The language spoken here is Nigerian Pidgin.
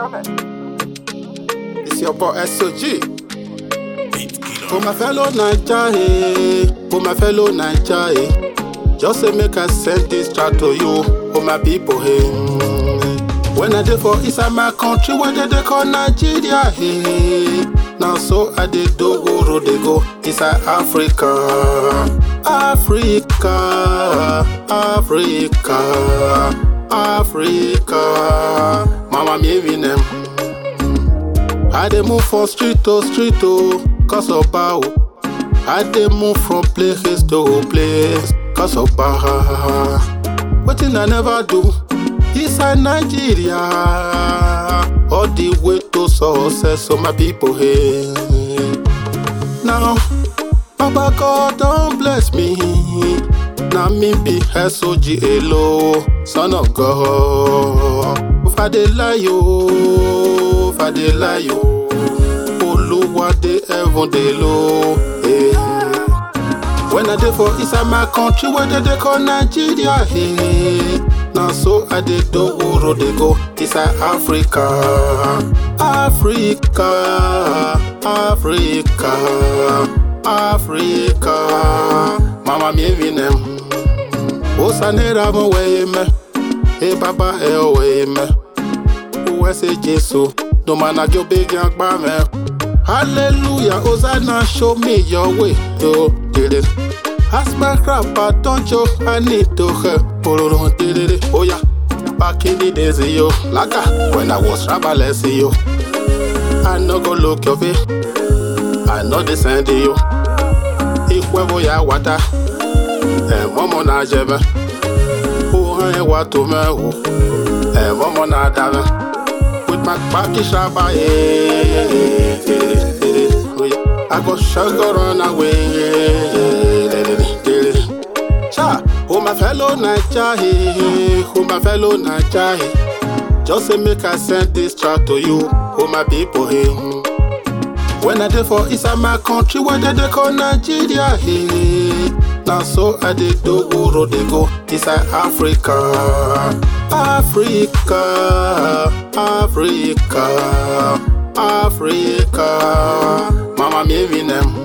It's your boy SOG. For my fellow Naija, eh. For my fellow Naija, eh. Just say make I send this track to you, for my people, eh. When I dey for inside my country, where they, they call Nigeria, eh. Now so I dey do go road they go inside Africa, Africa, Africa, Africa. Mama me them. I dey move from street to street to cause of bow. I dey move from place to place cause of bow. Wetin I never do inside Nigeria. All the way to success, so my people hey. Now, Baba God don bless me. Na me be SOG Elo, son of God. If I dey lie yo, if I dey lie yo, Oluwa dey heaven dey low. Hey. When I dey for inside my country, where they dey call Nigeria, hey. Now so I dey do road dey go inside Africa, Africa, Africa, Africa. Mama mi evi nem. Osanera mo weye me, e baba e o weye me. Uwe se Jesu, no man a gyo big yang ba me. Hallelujah, Hosanna, show me your way. Yo, did it. Ask my rapper, don't you? I need to help. Pololo, did it. Oh yeah, back in the days, yo. Laka, when I was rabbaless, yo. I no go look your way. I know the send you. Ikwevo ya wata. Eh, momo na jebe. Uhan e watu me ho. Eh, momo na dame. With my back shaba, yeah. I go sugar run away. Cha, oh my fellow Naija, hey, oh my fellow Naija, hey. Just say make I send this track to you, oh my people, hey. When I dey for inside my country, where they dey call Nigeria, hey. Now so I dey do go road dey go inside Africa, Africa, Africa, Africa. Mama me evi nem.